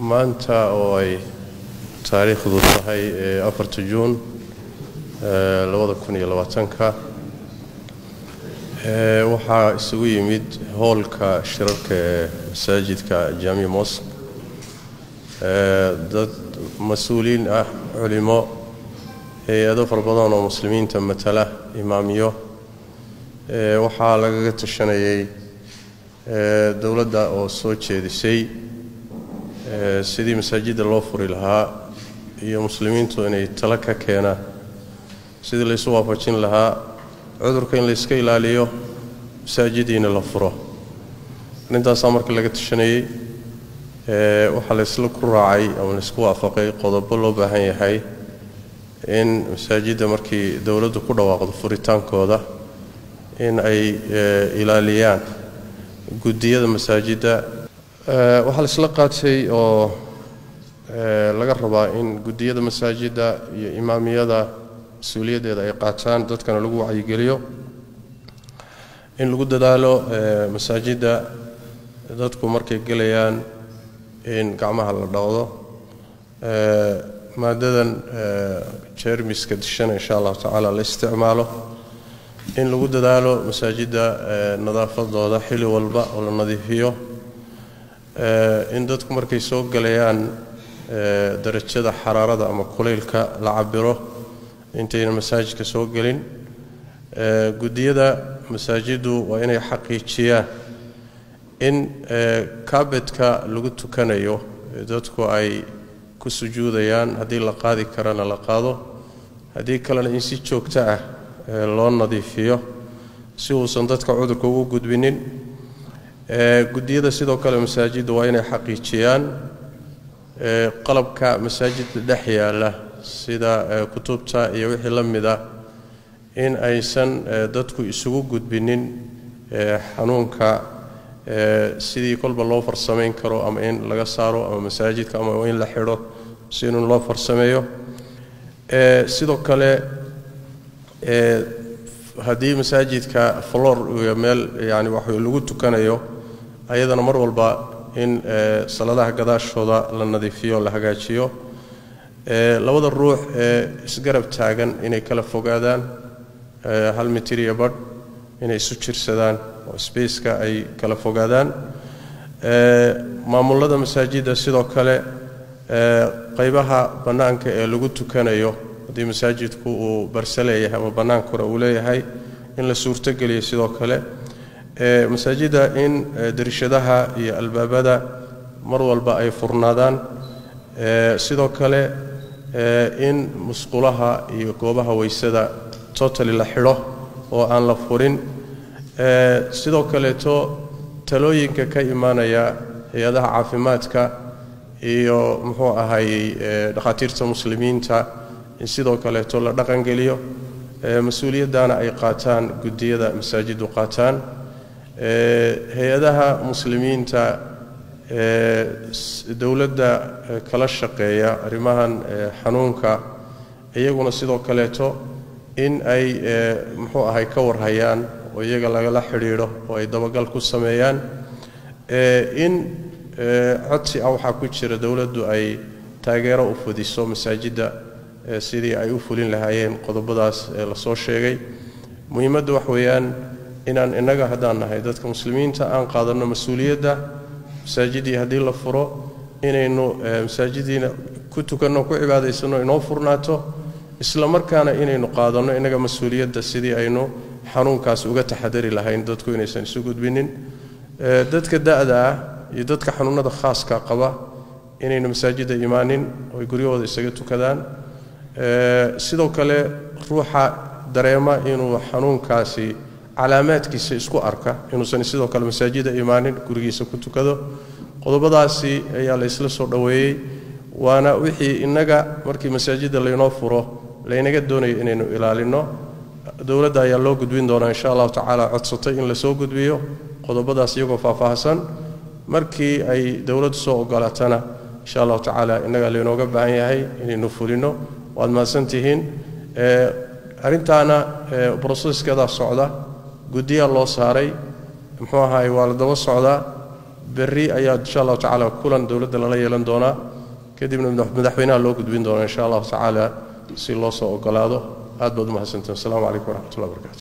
maanta oo ay taariikhdu tahay afarta juun labada kun iyo labaatanka waxaa isugu yimid hoolka shirarka ee masaajidka jaami mosq dad mas-uuliyiin ah culimo hay-ado fara badan oo muslimiinta matala imaamiyo waxaa lagaga tashanayay dowladda oo soo jeedisay sidii masaajidda loo furi lahaa iyo muslimiintu inay talo ka keenaan sidii laysu waafajin lahaa cudurka in layska ilaaliyo masaajidiina la furo arrintaasaa marka laga tashanayey waxaa laysla ku raacay ama laysku waafaqay qodobo loo baahan yahay in masaajidda markii dowladdu ku dhawaaqdo furitaankooda in ay ilaaliyaan guddiyada masaajidda waxaa laisla qaatay oo laga rabaa in guddiyada masaajidda iyo imaamiyada mas-uuliyaddeeda ay qaataan dadkana lagu wacyigeliyo in lagu dadaalo masaajidda dadku markay gelayaan in gacmaha la dhaqdo maadadan jermiska dishana insha allahu tacaala la isticmaalo in lagu dadaalo masaajidda nadaafadooda xili walba oo la nadiifiyo in dadku markay soo galayaan darajada xaraarada ama kulaylka la cabiro intayna masaajidka soo gelin guddiyada masaajiddu waa inay xaqiijiyaan in kaabedka lagu tukanayo dadku ay ku sujuudayaan haddii la qaadi karana la qaado haddii kalena in si joogto ah loo nadiifiyo si uusan dadka cudurka ugu gudbinin guddiyada sidoo kale masaajidda waa inay xaqiijiyaan qalabka masaajidda dhex yaala sida kutubta iyo wixii la mida in aysan dadku isugu gudbinin xanuunka sidii kolba loo farsamayn karo ama in laga saaro ama masaajidka ama in la xidho si in loo farsameeyo sidoo kale haddii masaajidka flor iyo meel yani wax lagu tukanayo ayadana mar walba in saladaha gadaashooda la nadiifiyo la hagaajiyo labada ruux ee isgarab taagan inay kala fogaadaan hal mitir iyo badh inay isu jirsadaan oo spaceka ay kala fogaadaan maamulada masaajidda sidoo kale qaybaha bannaanka ee lagu tukanayo haddii masaajidku uu barse leeyahay ama bannaankuna uu leeyahay in la suurtogeliyo sidoo kale masaajidda in darishadaha iyo albaabada mar walba ay furnaadaan sidoo kale in musqulaha iyo goobaha weysada totali la xidho oo aan la furin sidoo kaleeto talooyinka ka imaanaya hay-adaha caafimaadka iyo muxuu ahayey dhakhaatiirta muslimiinta in sidoo kaleeto la dhaqangeliyo mas-uuliyaddana ay qaataan guddiyada masaajiddu qaataan hay-adaha muslimiinta dowladda kala shaqeeya arrimahan xanuunka iyaguna sidoo kaleeto in ay muxuu ahay ka warhayaan oo iyaga lagala xidhiidho oo ay dabagal ku sameeyaan in codsi ah waxaa ku jira dowladdu ay taageero u fudiso masaajidda sidii ay u fulin lahaayeen qodobadaas ee lasoo sheegay muhiimadda wax weeyaan inaan innaga haddaan nahay dadka muslimiinta aan qaadanno mas-uuliyadda masaajidii haddii la furo inaynu masaajidiina ku tukanno ku cibaadaysanno inoo furnaato isla markaana inaynu qaadanno innaga mas-uuliyadda sidii aynu xanuunkaas uga taxadari lahayn dadku inaysan isu gudbinin dadka da'da ah iyo dadka xanuunada khaaska qaba inaynu masaajidda imaanin oo ay guryahooda isaga tukadaan sidoo kale ruuxa dareema inuu xanuunkaasi calaamaadkiisa isku arka inuusan sidoo kale masaajida imaanin gurigiisa ku tukado qodobadaasi ayaa la ysla soo dhoweeyey waana wixii innaga markii masaajidda laynoo furo laynaga doonayo inaynu ilaalinno dowladda ayaa loo gudbin doonaa insha allahu tacaala codsatay in lasoo gudbiyo qodobadaas iyagoo faahfaahsan markii ay dowladdu soo ogolaatana insha allahu tacaala innaga laynooga baahan yahay inaynu fulinno waad mahadsantihiin arrintaana broseskeedaa socda guddiyaa loo saaray muxuu ahaay waa la daba socdaa berri ayaa insha allahu tacaala kulan dowladda lala yeelan doonaa kadibna madaxweynaha loo gudbin doonaa insha allahu tacaala si loo soo ogolaado aad baad umahadsantiin wasalaamu calaykum waraxmatullahi wabarakatu